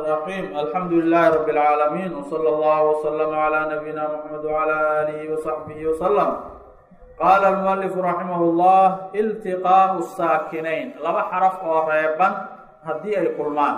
الرحيم الحمد لله رب العالمين وصلى الله وسلم على نبينا محمد وعلى آله وصحبه وسلم قال المؤلف رحمه الله التقاء الساكنين laba xرف oo reeban hadii ay kulmaan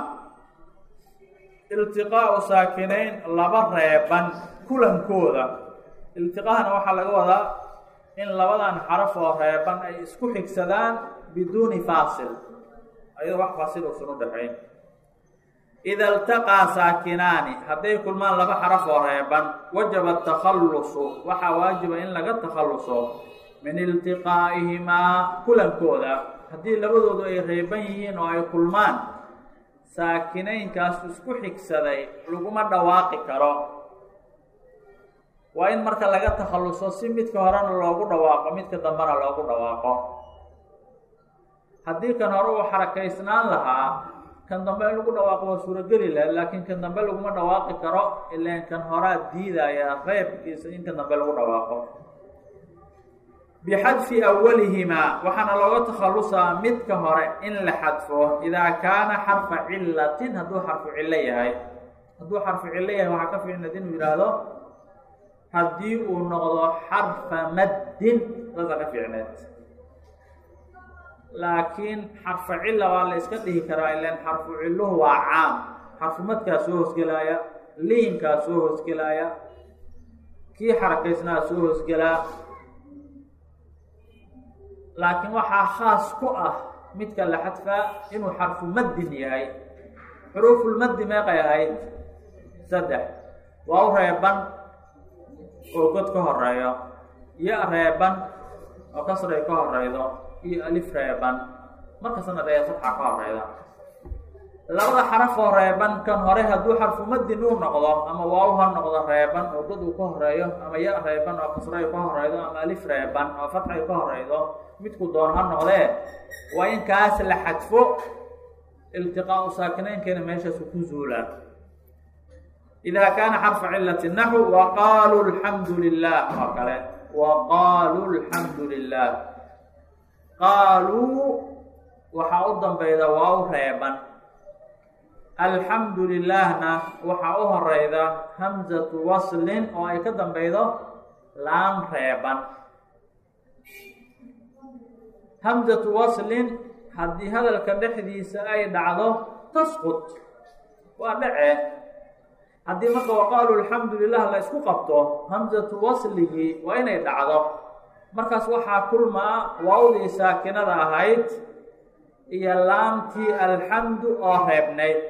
التقاء ساakنayn laba reeban kulankooda التiقاهna waxaa laga wadaa in labadan xرف oo reeban ay isku xigsadaan biduni faasil ayadoo wax faasil uusan udhaxayn ida iltaqaa saakinaani hadday kulmaan laba xaraf oo reeban wajaba takhallusu waxaa waajiba in laga takhalluso min iltiqaa'ihimaa kulankooda haddii labadoodu ay reeban yihiin oo ay kulmaan saakinaynkaas isku xigsaday laguma dhawaaqi karo waa in marka laga takhalluso si midka horena loogu dhawaaqo midka dambena loogu dhawaaqo haddii kan hore uu xarakaysnaan lahaa kan dambe in lagu dhawaaqo waa suurogeli laha laakiin kan dambe laguma dhawaaqi karo ilaan kan horaa diidaya reebkiisa in kan dambe lagu dhawaaqo bixadfi awalihimaa waxaana looga takhallusaa midka hore in la xadfo idaa kaana xarfa cilatin hadduu xarfu cillo yahay hadduu xarfu cillo yahay waxaa ka fiicnad inuu yidhaahdo haddii uu noqdo xarfa maddin saasa ka fiicneed laakiin xarfu cilla waa la iska dhihi karaa ilan xarfu cilluhu waa caam xarfu madkaa soo hoosgelaaya liinkaa soo hoosgelaaya kii xarakaysnaa soo hoosgelaa laakiin waxaa khaas ku ah midka la xadfaa inuu xarfu maddin yahay xuruufulmaddi meeqay ahayd saddex waa u reeban oo god ka horeeyo iyo reeban oo kasray ka horeydo iyo alif reeban markasna dee sadxa ka horeyda labada xaraf oo reeban kan hore hadduu xarfu madin uu noqdo ama waaw ha noqdo reeban oo god uu ka horeeyo ama ya reeban oo kasray ka horeydo ama alif reeban oo fatxay ka horeydo midku doon ha noqdee waa in kaas la xadfo iltiqaau saakinaynkeena meeshaasu ku zuulaan idaa kaana xarfa cilati naxu waqaaluu alxamdu lilah oo kale waqaaluu alxamdu lilah qaaluu waxaa u dambeyda waa u reeban alxamdu lilaahna waxaa u horeyda hamzatu waslin oo ay ka dambeydo laam reeban hamzatu waslin haddii hadalka dhexdiisa ay dhacdo tasqut waa dhece haddii marka waqaalu alxamdu lilah la isku qabto hamzatu wasligii waa inay dhacdo markaas waxaa kulmaa waawdii saakinada ahayd iyo laamtii alxamdu oo reebnayd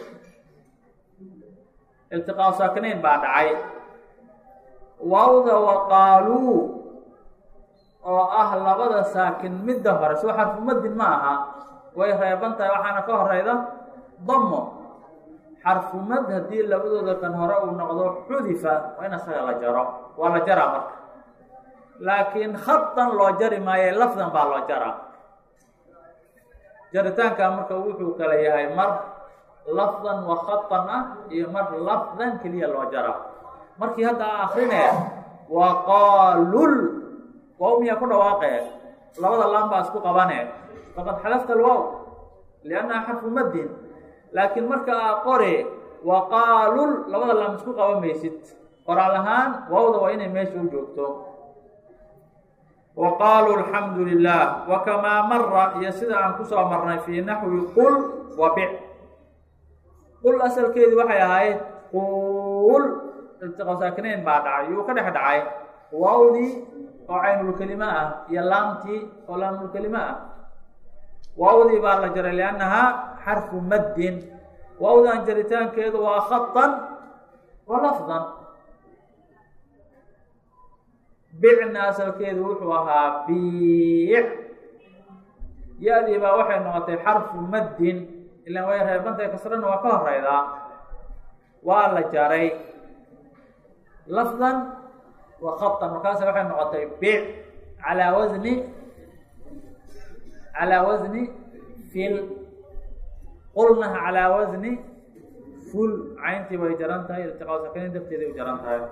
iltiqaa saakinayn baa dhacay waawda waqaaluu oo ah labada saakin midda hore soo xarfu madin ma aha way reeban tahay waxaana ka horeyda damo xarfumad haddii labadooda kan hore uu noqdo xudifa waa in asaga la jaro waa la jaraa marka laakiin khadan loo jari maaye lafdan baa loo jaraa jaritaanka marka wuxuu kala yahay mar lafdan wa khadan ah iyo mar lafdan keliya loo jaraa markii hadda a akrinee waqaalul waaw miyaa ku dhawaaqee labada laan baa isku qabane faqad xalafta alwaaw liannaha xarfu madin laakiin marka aa qore waqaalul labada laan isku qaban maysid qoraal ahaan waawda waa inay meesha u joogto waqaaluu alxamdu lilah wakamaa mara iyo sida aan kusoo marnay fii naxwi qul wa bic qul asalkeedii waxay ahayd qul iltiqa saakinayn baa dhacay yuu ka dhex dhacay waawdii oo caynulkelima ah iyo laamtii oo laamulkelima ah waawdii baa la jaray liannahaa xarfu maddin waawdan jaritaankeedu waa khadan wa lafdan bicna asalkeedu wuxuu ahaa biic ya-dii baa waxay noqotay xarfu maddin ilaan way reebantay kasrana waa ka horeydaa waa la jaray lafdan wa khadan markaasa waxay noqotay biic calaa wasni calaa wasni fil qulnaha calaa wasni ful cayntii way jaran tahay iltiqaa sakanayn darteeday u jaran tahay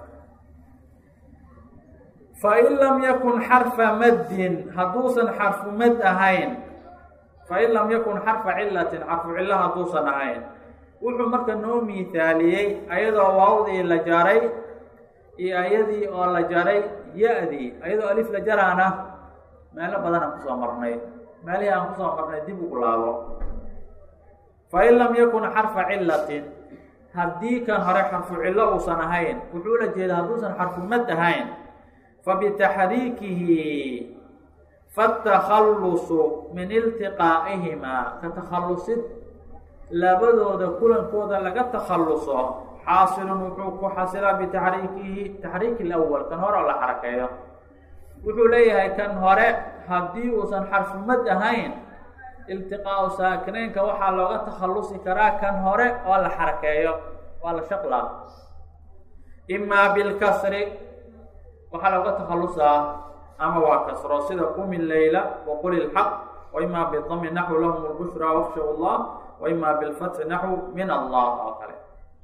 fain lam yakun xarfa maddin hadduusan xarfu mad ahayn fain lam yakun xarfa cilatin xarfu cilo hadduusan ahayn wuxuu marka noo miithaaliyey ayadoo waawdii la jaray iyo ayadii oo la jaray ya-dii ayadoo alif la jaraana meelo badan aan kusoo marnay meelihii aan kusoo marnay dib ugu laabo fain lam yakun xarfa cilatin haddii kan hore xarfu cillo uusan ahayn wuxuu la jeeda hadduusan xarfu mad ahayn fabitaxriikihi fatakhallusu min iltiqaa'ihimaa ka takhallusid labadooda kulankooda laga takhalluso xaasilun wuxuu ku xasilaa bitaxriikihi taxriiki lawal kan hore oo la xarakeeyo wuxuu leeyahay kan hore haddii uusan xarfu mad ahayn iltiqaau saakinaynka waxaa looga takhallusi karaa kan hore oo la xarakeeyo waa la shaqlaa imaa bilkasri waxaa looga takhallusaa ama waa kasro sida qumi leyla waqul ilxaq wa imaa bidami naxwu lahum lbushra wakshaw llah wa imaa bilfatxi naxwu min allah oo kale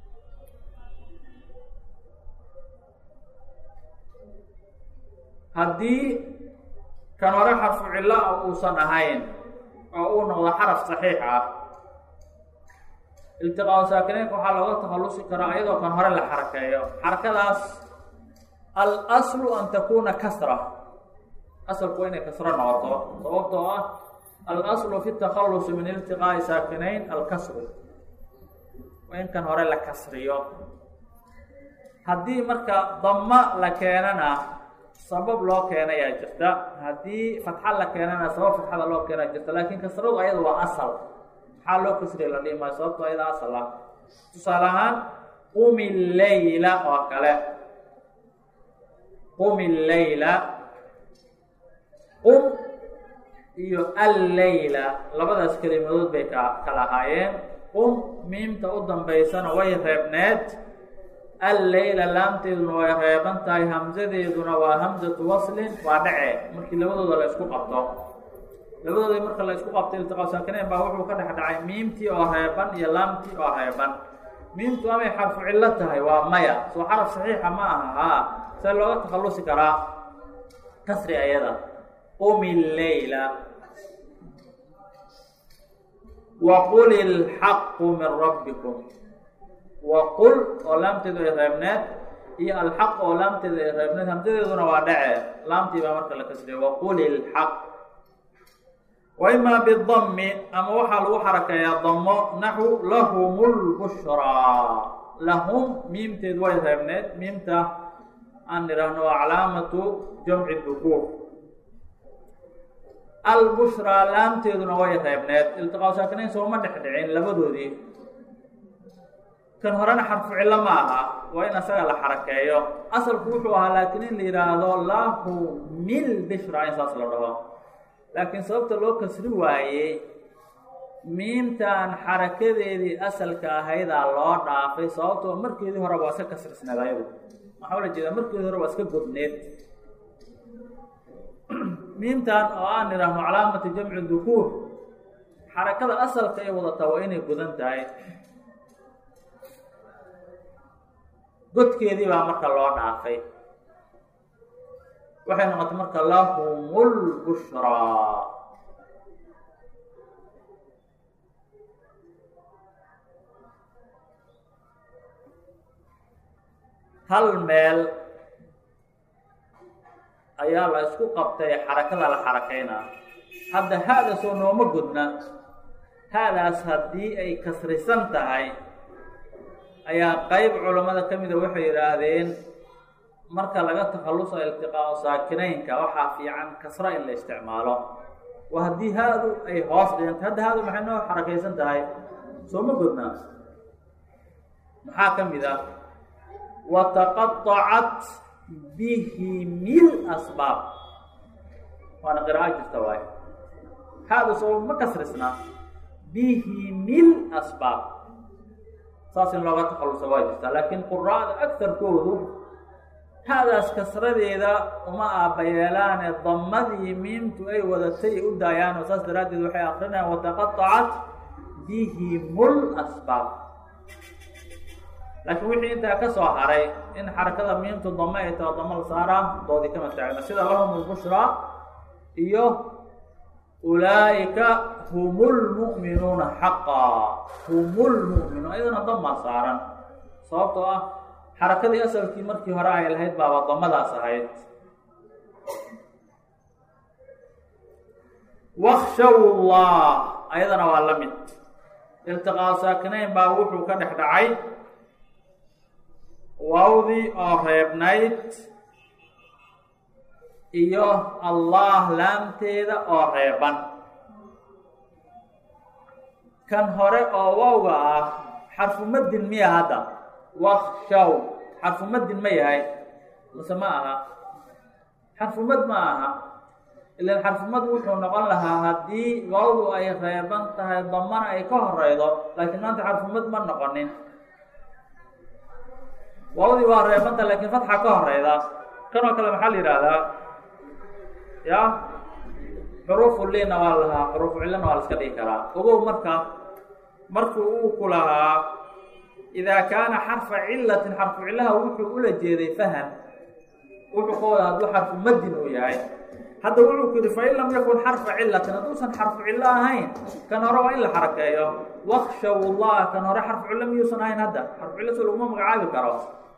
haddii kan hore xarfu cillo ah uusan ahayn oo uu noqdo xaraf saxiix ah iltiqaau saakinaynka waxaa looga takhallusi karaa ayadoo kan hore la xarakeeyo xarakadaas alaslu an takuna kasra asalku waa inay kasro noqoto sababtoo ah alaslu fi takhallusi min iltiqaa'i saakinayn alkasru waa in kan hore la kasriyo haddii marka dama la keenana sabab loo keenayaa jirta haddii fatxa la keenana sabab fatxada loo keenaa jirta laakiin kasradu ayada waa asal maxaa loo kasriya la dhihi maayo sababto ayada asal ah tusaale ahaan qumi leyla oo kale qumi leyla qum iyo alleyla labadaas kelimadood bay ka kala ahaayeen qum miimta u dambaysana way reebneed alleyla laamteeduna way reeban tahay hamsadeeduna waa hamsatu waslin waa dhace markii labadooda la isku qabto labadooda marka la isku qabto iltiqaa saakinayn baa wuxuu ka dhex dhacay miimtii oo reeban iyo laamtii oo reeban miimtu amay xarfu cillo tahay waa maya soo xaraf saxiixa ma aha haa see looga takhallusi karaa kasri ayada qumi leyla waqul ilxaqu min rabbikum waqul oo laamteedu ay reebneed iyo alxaq oo laamteedu ay reebneed hamsadeeduna waa dhace laamtii baa marka la kasriya waqul ilxaq wa imaa bidami ama waxaa lagu xarakeeyaa damo naxu lahum lbushraa lahum miimteedu way reebneed miimta aan idhaahno waa calaamatu jamci dukuur albushraa laamteeduna way reebneed iltiqaa saakinayn sooma dhex dhicin labadoodii kan horena xarfu cillo ma aha waa in asaga la xarakeeyo asalku wuxuu ahaa laakiin in la yidhaahdo lahu mil bishra in saas la dhaho laakiin sababta loo kasri waayey miimtan xarakadeedii asalka ahaydaa loo dhaafay sababtoo markeedii hore waa iska kasrisneed ayadu maxaa la jeedaa markeedii hore waa iska godneed miimtan oo aan idhaahno calaamati jamci dukuur xarakada asalka ay wadataa waa inay godan tahay godkeedii baa marka loo dhaafay waxay noqotay marka lahum lbushraa hal meel ayaa la isku qabtay xarakada la xarakeynaa hadda ha-da soo nooma godna ha-daas haddii ay kasrisan tahay ayaa qeyb culammada ka mida waxay yidhaahdeen marka laga takhalluso iltiqaao saakinaynka waxaa fiican kasro in la isticmaalo waa haddii ha-du ay hoos dhiganta hadda ha-du maxay noo xarakaysan tahay soo ma godnaa maxaa ka mid ah wataqaacat bihimil asbaab waana qiraa'o jirta waay ha-du soo ma kasrisna bihimil asbaab saas in looga takhalluso waa jirta laakiin quraa'da agtarkoodu ha-daas kasradeeda uma aabbayeelaane damadii miimtu ay wadatay u daayaan oo saas daraaddeed waxay akrinayaan wataqaacat bihimul asbaab laakiin wixii intaa ka soo haray in xarakada miimtu dame ay taho dama la saaraa doodii kama taagna sida lahum lbushraa iyo ulaa'ika hum lmu'minuuna xaqaa hum lmu'minuun ayadana damaa saaran sababtoo ah xarakadii asalkii markii hore ay lahayd baaba damadaas ahayd wakshaw llah ayadana waa la mid iltiqaa saakinayn baa wuxuu ka dhex dhacay waawdii oo reebnayd iyo allah laamteeda oo reeban kan hore oo waawga ah xarfumadin miya hadda wakshaw xarfumadin ma yahay mase ma aha xarfumad ma aha ilan xarfumad wuxuu noqon lahaa haddii waawdu ay reeban tahay damana ay ka horeydo laakiin maanta xarfumad ma noqonin waawdii waa reebanta laakiin fatxa ka horeyda kanoo kale maxaa la yihahdaa ya xuruufu liina waa lahaa xuruufu cillana waa la iska dhigi karaa ogow marka markuu uu ku lahaa idaa kaana xarfa cilatin xarfu cillaha wuxuu ula jeeday faham wuxuu ka wada hadduu xarfu madin uu yahay hadda wuxuu ku yihi fain lam yakun xarfa cilatin hadduusan xarfu cillo ahayn kan hore waa in la xarakeeyo wakshaw llah kan hore xarfu cillo miyuusan ahayn hadda xarfu cillo so laguma magacaabi karo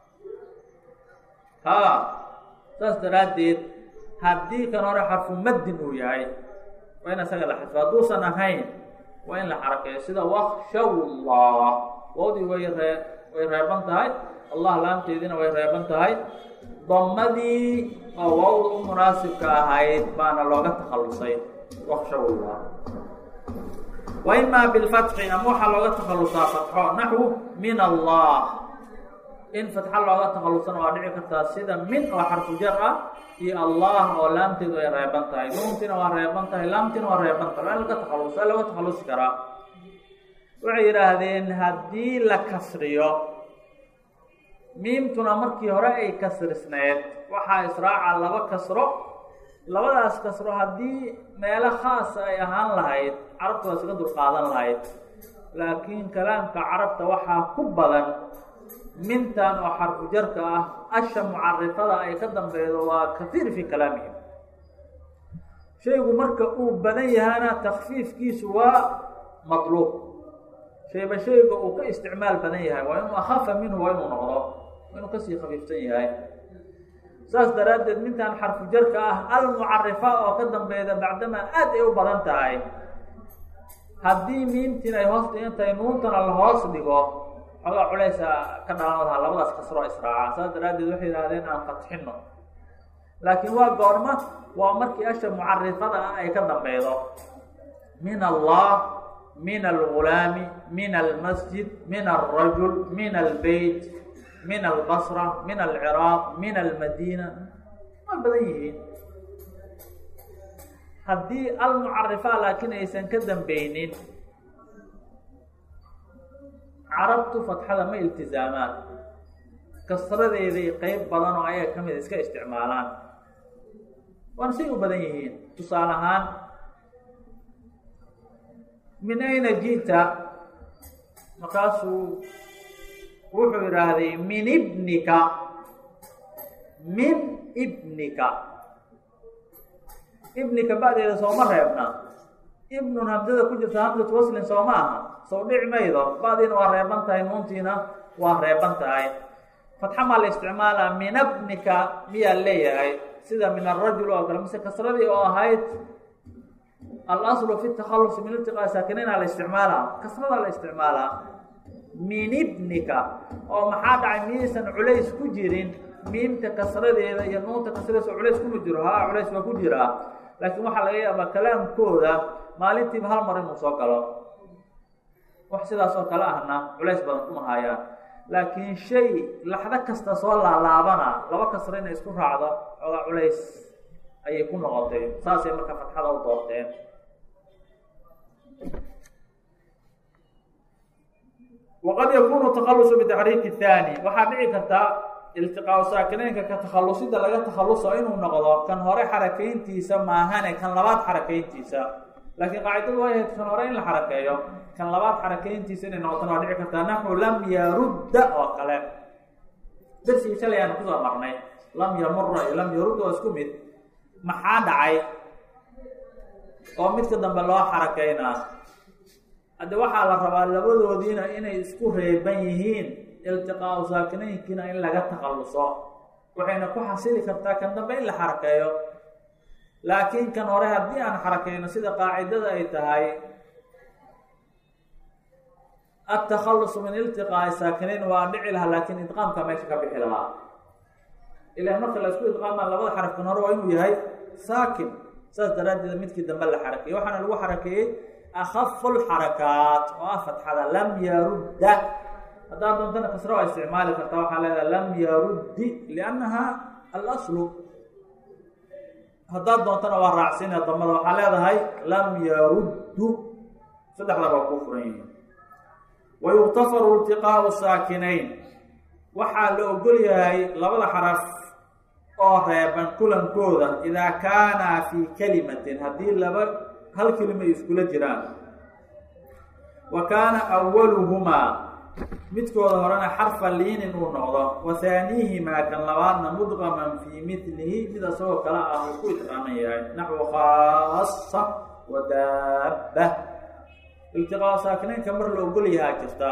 ha saas daraaddeed haddii kan hore xarfu madin uu yahay waa in isaga la xadfo hadduusan ahayn waa in la xarakeeyo sida wakshaw llah wawdii way ree way reeban tahay allah laamteediina way reeban tahay damadii oo wawda u munaasibka ahayd baana looga takhalusay wakshaw llah wa imaa bilfatxi ama waxaa looga takhalusaa fatxo naxwu min allah in fatxa looga takhalusana waa dhici kartaa sida min oo xarfu jar ah iyo allah oo laamteedu ay reeban tahay nuuntiina waa reeban tahay laamtiina waa reeban tahay waa in laga takhalus waa looga takhalusi karaa waxay yidhaahdeen haddii la kasriyo miimtuna markii hore ay kasrisneed waxaa israaca laba kasro labadaas kasro haddii meelo khaasa ay ahaan lahayd carabta waa iskaga dulqaadan lahayd laakiin kalaamka carabta waxaa ku badan mintan oo xarfu jarka ah asha mucarifada ay ka dambeydo waa kahiir fii kalaamihim shaygu marka uu badan yahana takfiifkiisu waa matluub shayba shayga uu ka isticmaal badan yahay waa inuu akhafa minhu waa inuu noqdo waa inuu kasii khafiifsan yahay saas daraaddeed mintan xarfu jarka ah almucarifa oo ka dambeyda bacdamaa aad ay u badan tahay haddii miimtiin ay hoos dhigan tahay nuuntana la hoos dhigo xoogaa culaysa ka dhalan lahaa labadaas kasroo israaca saas daraaddeed waxay yidhahdeen aan fatxino laakiin waa goorma waa markii asha mucarifada ah ay ka dambeydo min allah min algulaami min almasjid min alrajul min albeyt min albasra min alciraaq min almadiina waa badan yihiin haddii almucarifa laakiin aysan ka dambeynin carabtu fatxada ma iltizaamaan kasradeeday qeyb badan oo ayaga ka mid iska isticmaalaan waana say u badan yihiin tusaale ahaan min ayna ji'ta markaasuu wuxuu yidhaahday min ibnika min ibnika ibnika ba'deeda sooma reebna ibnun hamsada ku jirta hamsatu waslin sooma aha sow dhici maydo ba'diina waa reeban tahay nuuntiina waa reeban tahay fatxa maa la isticmaalaa min abnika miyaa leeyahay sida min arajul oo kale mise kasradii oo ahayd alaslu fi takhalus min iltiqaa saakiniina la isticmaalaa kasradaa la isticmaalaa min ibnika oo maxaa dhacay miyaysan culays ku jirin miimta kasradeeda iyo nuunta kasradeesa culays kuma jiro haa culays waa ku jiraa laakiin waxaa laga yaabaa kalaamkooda maalintiiba hal mar inuu soo galo wax sidaas oo kale ahna culays badan kuma haayaan laakiin shay laxdo kasta soo laalaabana laba kasro inay isku raacdo ooga culays ayay ku noqotay saasay marka fatxada u doorteen waqad yakunu takhalusu bitaxriiki thaani waxaa dhici karta iltiqaau saakineynka ka takhalusida laga takhaluso inuu noqdo kan hore xarakeyntiisa maahane kan labaad xarakeyntiisa laakiin qaacidadu way ahayd kan hore in la xarakeeyo kan labaad xarakeyntiisa inay noqotona waa dhici kartaa naxu lam yarudda oo kale darsigii shalay aanu kusoo marnay lam yamura iyo lam yarudda waa isku mid maxaa dhacay oo midka dambe loo xarakeynaa hadde waxaa la rabaa labadoodiina inay isku reeban yihiin iltiqaau saakinaynkiina in laga takhalluso waxayna ku xasili kartaa kan dambe in la xarakeeyo laakiin kan hore haddii aan xarakeyno sida qaacidada ay tahay atakhalusu min iltiqaai saakinayn waa dhici lahaa laakiin idqaamka meesha ka bixi lahaa ilan marka la isku idqaamaa labada xarafkan hore waa inuu yahay saakin saas daraaddeed midkii dambe la xarakeeyey waxaana lagu xarakeeyey akafu lxarakaat oo ah fatxada lam yarudda haddaad doontana kasra waa isticmaali kartaa waxaa leedahay lam yaruddi liannaha alaslu haddaad doontana waa raacsiina damada waxaa leedahay lam yaruddu saddexda waa kuu furan yihiin wa yuktafaru iltiqaau saakinayn waxaa la ogol yahay labada xaraf oo reeban kulankooda idaa kaanaa fii kalimatin haddii laba hal kelima ay iskula jiraan wa kaana awaluhumaa midkooda horena xarfa liinin uu noqdo wa haaniihimaa kan labaadna mudqaman fii milihi mid asagoo kale ah uu ku idqaaman yahay naxwu khaasa wa daabba iltiqaa saakinaynka mar la ogol yahaa jirta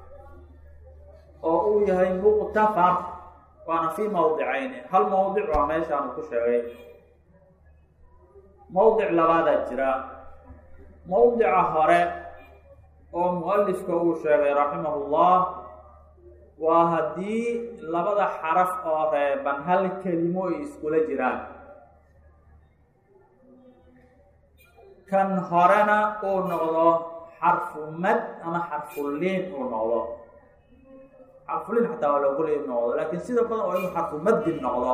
oo uu yahay muqtafar waana fii mawdicayni hal mawdic waa meeshaanu ku sheegay mawdic labaadaa jira mawdica hore oo mu-alifka uu sheegay raximahullah waa haddii labada xaraf oo reeban hal kelimo ay iskula jiraan kan horena uu noqdo xarfu mad ama xarfuliin uu noqdo xarfuliin xataa waa loogolay inu noqdo laakiin sida badan waa inuu xarfu madin noqdo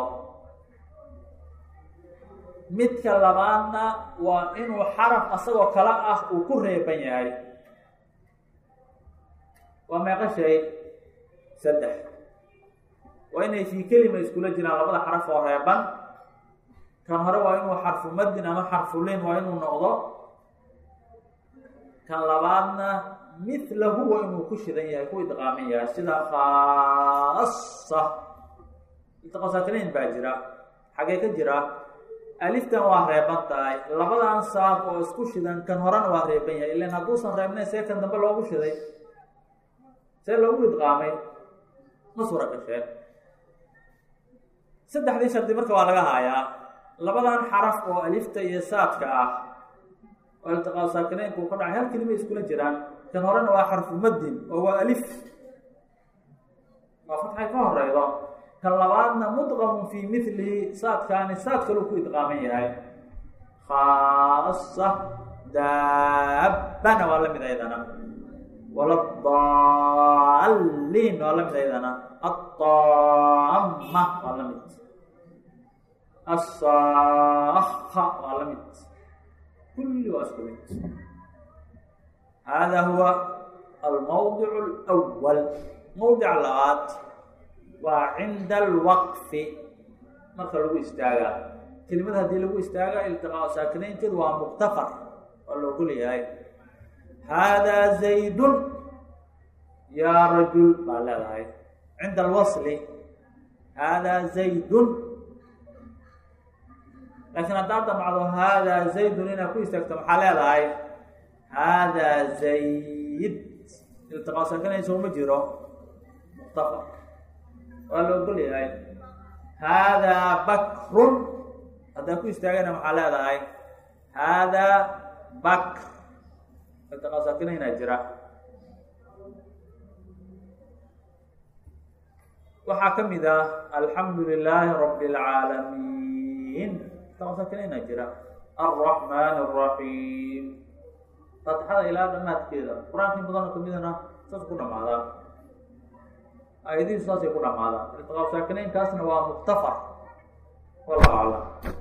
midka labaadna waa inuu xaraf asagoo kale ah uu ku reeban yahay waa meeqa shay saddex waa inay fii kelima iskula jiraan labada xaraf oo reeban kan hore waa inuu xarfu madin ama xarfuliin waa inuu noqdo kan labaadna milahu waa inuu ku shidan yahay ku idqaaman yahay sida khaasa iltiqasaakinayn baa jira xagee ka jira aliftan waa reeban tahay labadan saad oo isku shidan kan horena waa reeban yahay ilan hadduusan reebnayn see kan dambe loogu shiday see loogu idqaamay ma suura gasheen saddexdii shardi marka waa laga haayaa labadan xaraf oo alifta iyo saadka ah oo iltiqaa saakinaynku ka dhacay hal kelima iskula jiraan kan horena waa xarfu madin oo waa alif waa fatxay ka horeydo kan labaadna mudqamun fii milihi saadkaani saad kaluu ku idqaaman yahay khaasa daabbana waa la mid aydana waladaalliin waa la mid aydana aطaama waa la mid asaakha waa la mid kulli waa isku mid hada huwa almawdic اlأwal mawdic labaad waa cinda alwaqfi marka lagu istaagaa kelimada haddii lagu istaaga iltiqaa saakinaynteedu waa muktafar waa la ogol yahay haadaa zaydun yaa rajul baa leedahay cinda alwasli haadaa zaydun laakiin haddaad damacdo haadaa zaydun inaad ku istaagto maxaa leedahay haadaa zayd iltiqaa saakinaysa uma jiro muktafar waa la ogol yahay haadaa bakrun haddaa ku istaagana maxaa leedahay haadaa bakr iltiqaa saakinaynaa jira waxaa ka mid ah alxamdu lilaahi rabi اlcaalamiin iltiqaa saakinaynaa jira alraxmaan الraxiim faatixada ilaa dhamaadkeeda qur-aanka in badanoo kamidana saas ku dhamaadaa ayadihiisu saasay ku dhamaadaan iltiqaa saakinaynkaasna waa muktafar wallahu aclam